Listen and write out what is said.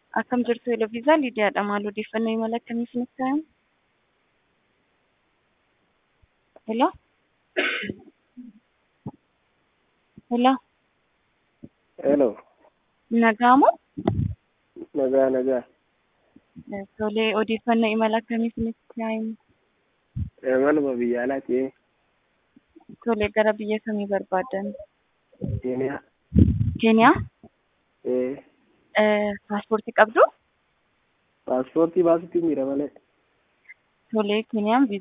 Akkam jirtu Eloviisaa Liidiyaadha. Maal odeeffannoo imala akkamii isinitti ta'an? Hello? Hello? Hello. Nagaa moo? Nagaa nagaa. Tolee, odeeffannoo imala akkamii isinitti ta'an? Imaluma biyya alaati. Tolee, gara biyya kamii barbaadan? Keeniyaa. Keeniyaa? Eh, Paaspoortii qabdu? paaspoortii baasutti miira malee. Tolee, Keeniyaan